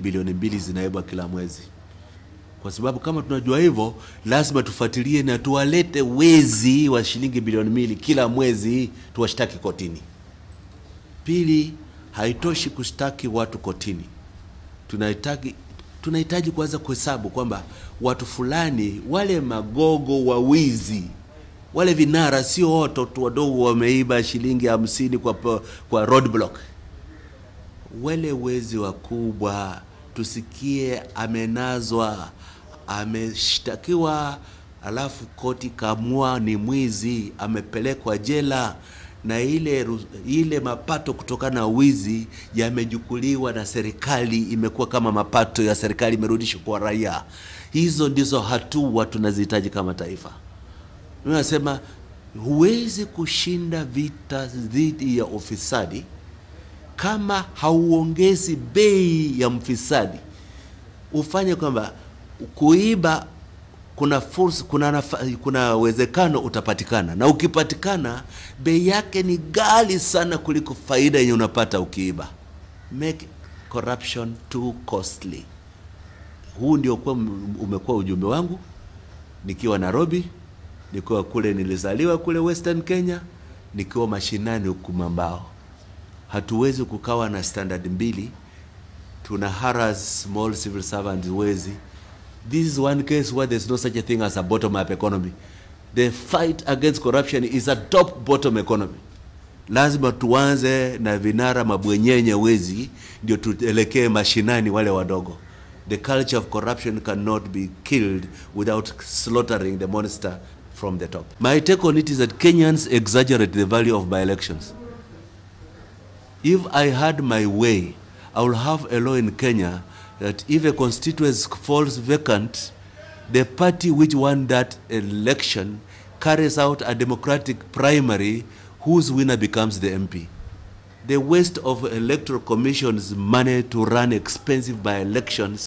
bilioni mbili zinaibwa kila mwezi. Kwa sababu kama tunajua hivyo, lazima tufuatilie na tuwalete wezi wa shilingi bilioni mbili kila mwezi, tuwashtaki kotini. Pili, haitoshi kushtaki watu kotini, tunahitaji tunahitaji kuanza kuhesabu kwamba watu fulani, wale magogo wa wizi, wale vinara, sio watoto wadogo wameiba shilingi hamsini kwa, kwa roadblock. Wale wezi wakubwa tusikie amenazwa, ameshtakiwa, alafu koti kamua ni mwizi, amepelekwa jela na ile ile mapato kutokana na wizi yamejukuliwa na serikali, imekuwa kama mapato ya serikali imerudishwa kwa raia. Hizo ndizo hatua tunazihitaji kama taifa. Nasema huwezi kushinda vita dhidi ya ufisadi kama hauongezi bei ya mfisadi. Ufanye kwamba kuiba kuna fursa, kuna, nafa, kuna uwezekano utapatikana, na ukipatikana bei yake ni ghali sana kuliko faida yenye unapata ukiiba. Make corruption too costly. Huu ndio kwa umekuwa ujumbe wangu nikiwa Nairobi, nikiwa kule nilizaliwa kule Western Kenya, nikiwa mashinani huku Mambao. Hatuwezi kukawa na standard mbili, tuna harass small civil servants wezi This is one case where there's no such a thing as a bottom up economy. The fight against corruption is a top bottom economy. Lazima tuanze na vinara mabwenyenye wezi ndio tuelekee mashinani wale wadogo. The culture of corruption cannot be killed without slaughtering the monster from the top. My take on it is that Kenyans exaggerate the value of by elections. If I had my way, I would have a law in Kenya that if a constituency falls vacant, the party which won that election carries out a democratic primary whose winner becomes the MP. The waste of electoral commission's money to run expensive by elections